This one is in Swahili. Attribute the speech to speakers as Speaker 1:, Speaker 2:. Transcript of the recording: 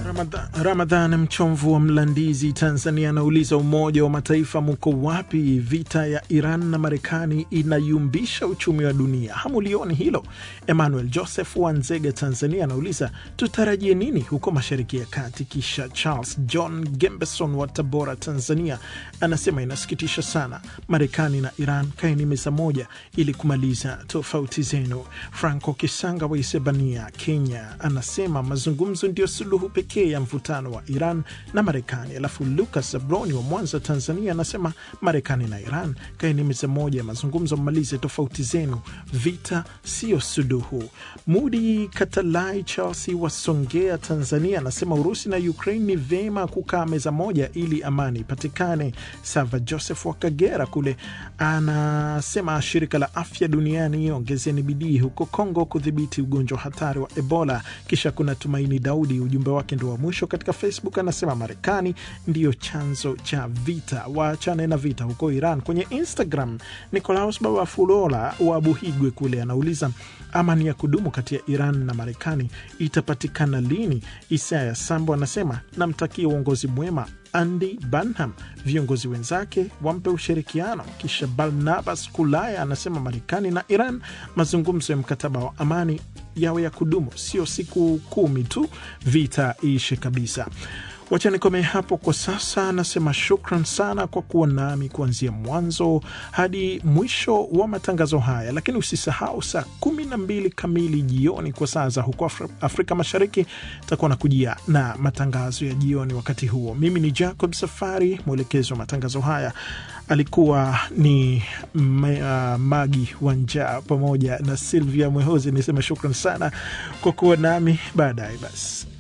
Speaker 1: Ramadhan, Ramadhan Mchomvu wa Mlandizi, Tanzania, anauliza Umoja wa Mataifa muko wapi? Vita ya Iran na Marekani inayumbisha uchumi wa dunia, hamulioni hilo? Emmanuel Joseph wa Nzega, Tanzania, anauliza tutarajie nini huko Mashariki ya Kati? Kisha Charles John Gembeson wa Tabora, Tanzania, anasema inasikitisha sana, Marekani na Iran kaeni meza moja ili kumaliza tofauti zenu. Franco Kisanga wa Isebania, Kenya, anasema mazungumzo ndio suluhu pekee ya mvutano wa Iran na Marekani. Alafu Lucas Zabroni wa Mwanza, Tanzania, anasema Marekani na Iran kaeni meza moja ya mazungumzo, mmalize tofauti zenu, vita sio suluhu. Mudi Katalai Chelsea wa Songea, Tanzania, anasema Urusi na Ukraine ni vema kukaa meza moja ili amani ipatikane. Sava Joseph wa Kagera kule anasema shirika la afya duniani ongezeni bidii huko Kongo kudhibiti ugonjwa hatari wa Ebola. Kisha kuna Tumaini Daudi, ujumbe wake ndio wa mwisho katika Facebook, anasema Marekani ndiyo chanzo cha vita, waachane na vita huko Iran. Kwenye Instagram, Nicolaus Baba Fulola wa Buhigwe kule anauliza amani ya kudumu kati ya Iran na Marekani itapatikana lini? Isaya Sambo anasema namtakia uongozi mwema Andy Burnham, viongozi wenzake wampe ushirikiano. Kisha Barnabas Kulaya anasema Marekani na Iran, mazungumzo ya mkataba wa amani yawe ya kudumu, sio siku kumi tu, vita iishe kabisa. Wacha nikomee hapo kwa sasa. Anasema shukran sana kwa kuwa nami kuanzia mwanzo hadi mwisho wa matangazo haya, lakini usisahau saa kumi na mbili kamili jioni kwa saa za huko Afri Afrika Mashariki takuwa na kujia na matangazo ya jioni. Wakati huo mimi ni Jacob Safari, mwelekezi wa matangazo haya alikuwa ni uh, Magi Wanja pamoja na Silvia Mwehozi. Niseme shukran sana kwa kuwa nami. Baadaye basi